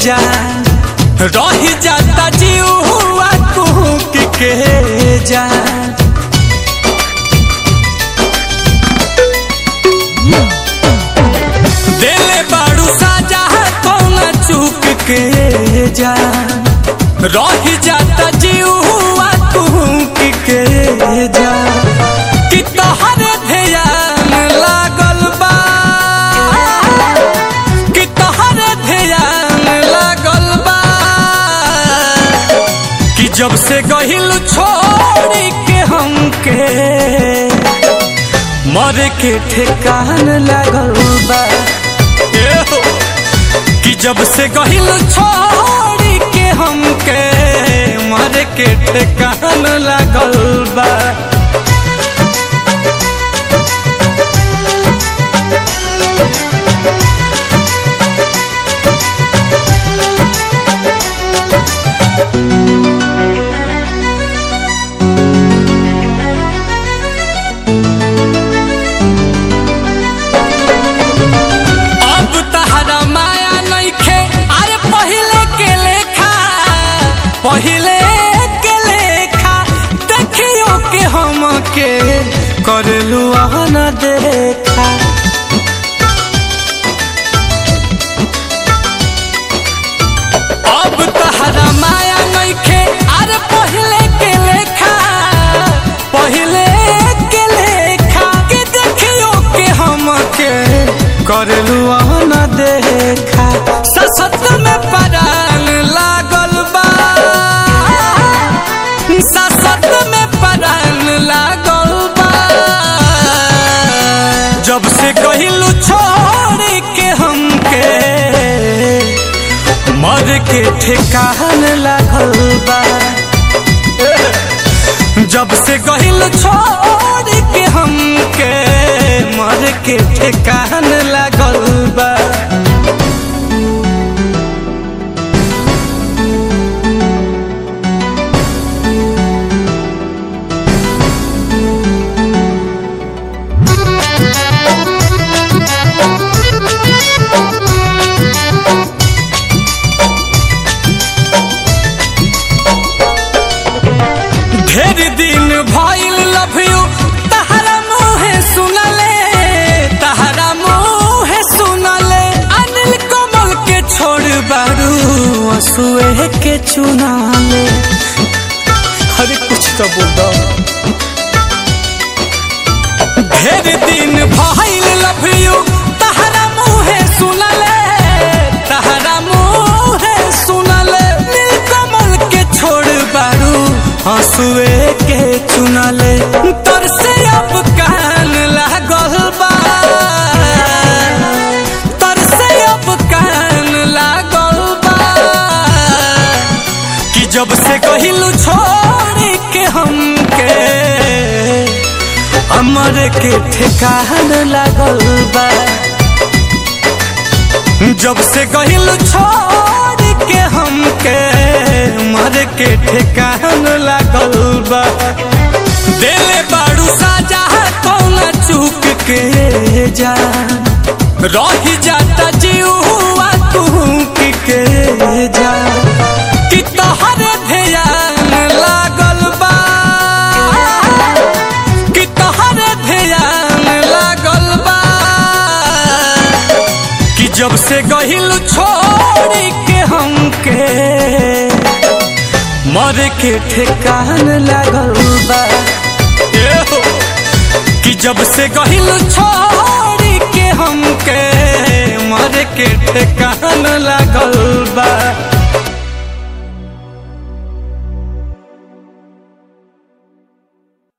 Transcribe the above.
जान रही जाता जीव हुआ कुहक के जान देले बाड़ू साजा कौना चूक के जान रही जाता जीव हुआ कुहक के जान कि तोहरे ध्यान लागल बा कि तोहरे ध्यान लागल बा कि जब से गहिल छोड़ी के हमके मर के ठेकान लागल बा ए हो, कि जब से गहिल छोड़ी के हमके मर के ठेकान लागल बा अब तहरा माया नइखे अरे पहिले के लेखा पहिले के लेखा देखियो के हम के करलू न देखा अब तहरा माया नइखे अरे पहिले के लेखा पहिले के लेखा के देखियो के हम के करलू न देखा ससत में परान लागल बा ससत में परान लागल बा जब से कहिलू छोड़ के हमके मर के ठेकान लागल बा जब से गहिल छोड़ के हमके मर के ठेकान लागल बा ढेर दिन भइल लव यू तहरा मुहे सुनले तहरा मुहे सुनले अनिल कमल के छोड़ बारू असुए के चुनाले अरे कुछ तो बोल दो ढेर दिन भइल लव यू तहरा मुहे सुनले तहरा मुहे सुनले नील कमल के छोड़ बारू हंसुए के चुनले तर से अब कान लागल बा तर से अब कान लागल बा कि जब से कहिलू छोड़ के हमके अमर के ठेकान लागल बा जब से गहिल छोड़ के हमके मर के ठेकान लागल बा देले बाड़ू साजा कौना चूक के जान रही जाता जीव हुआ तू के जान कि तोहरे ध्यान लागल बा कि तोहरे ध्यान लागल बा कि जब से गहिल छोड़ के हमके मर के ठेकान लागल बा ए हो, कि जब से गहिल छोड़ के हमके मर के ठेकान लागल बा